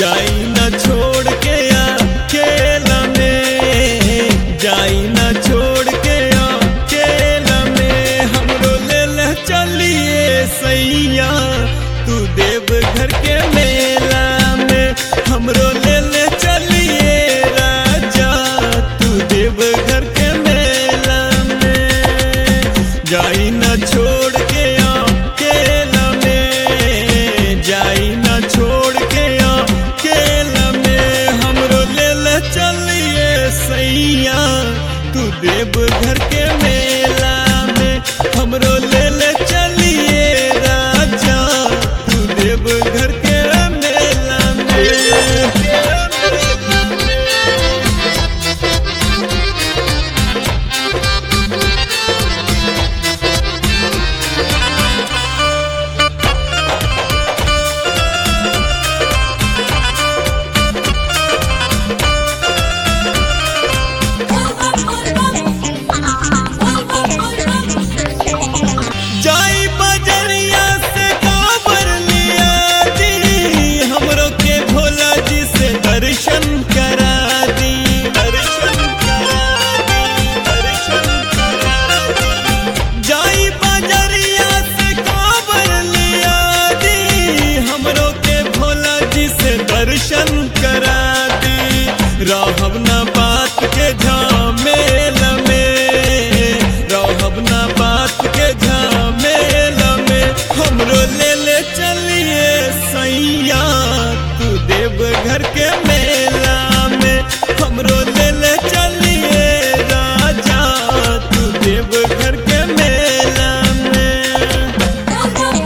जाई न छोड़ के अकेला में जाई न छोड़ के अकेला में हमरो ले ले चलिए सैया तू देव घर के मेला में हमरो ले ले चलिए राजा तू देव घर के मेला में जाई न छोड़ के अकेला में जाई न छोड़ के अकेला में हमरो ले ले चलिए सैया तू देव घर के मेला में हमरो ले ले चलिए राजा तू देव घर के मेला में जाई बजरिया से काबर लिया दी हमरो के भोला जी से दर्शन करा दी दर्शन करा दी दर्शन करा दी जाई बजरिया से काबर लिया दी हमरो के भोला जी से दर्शन करा दी रहब ना बात के झामेल में रहब ना बात के झामेल में हमरो ले ले चलिए सैया तू देव घर के मेला में हमरो ले ले चलिए राजा तू देव घर के मेला में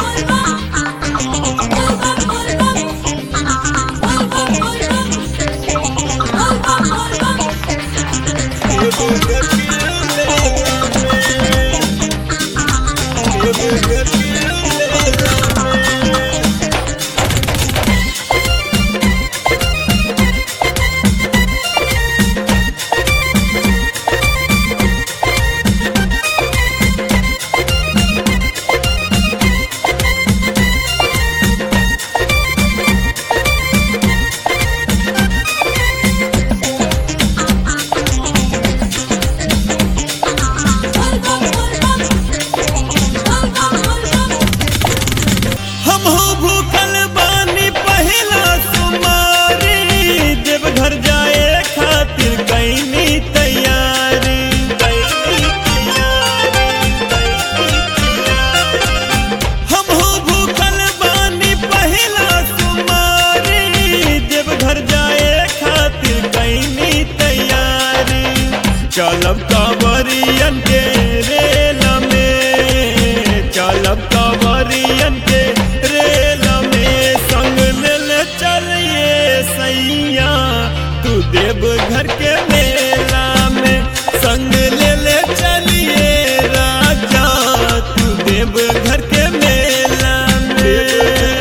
देव घर के मेला में देव घर के मेला में हम हो भूखल बानी पहिला सुमारी देवघर जाए खातिर कैनी तैयारी कैनी तैयारी, कैनी तैयारी। हम हो भूखल बानी पहिला सुमारी देवघर जाए खातिर कैनी तैयारी चलब कांवरियन के रेल में चलब कांवरियन के रेल में संग ले ले चलिए सैया तू देव घर के मेला में संग ले ले चलिए राजा तू देव घर के मेला में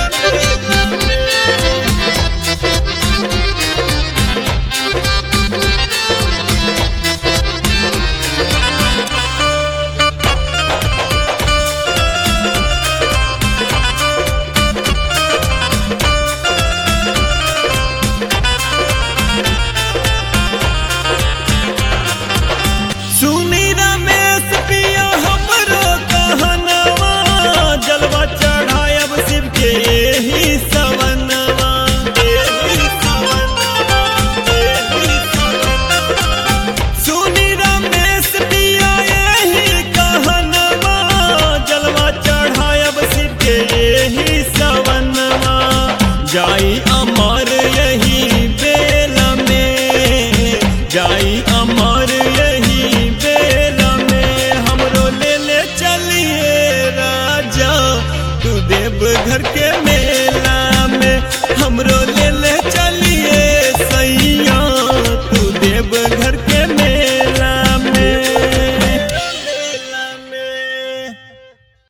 सुनी रमेश पिया हमरो कहनवा जलवा चढ़ायब शिव के एही सवनवा एही सवनवा, एही सवनवा। सुनी रमेश पिया एही कहनवा जलवा चढ़ायब शिव के एही सवनवा जाई अमर यही बेल में जाई अमर यही बेल में हमरो ले ले चलिए राजा तू देव घर के मेला में हमरो ले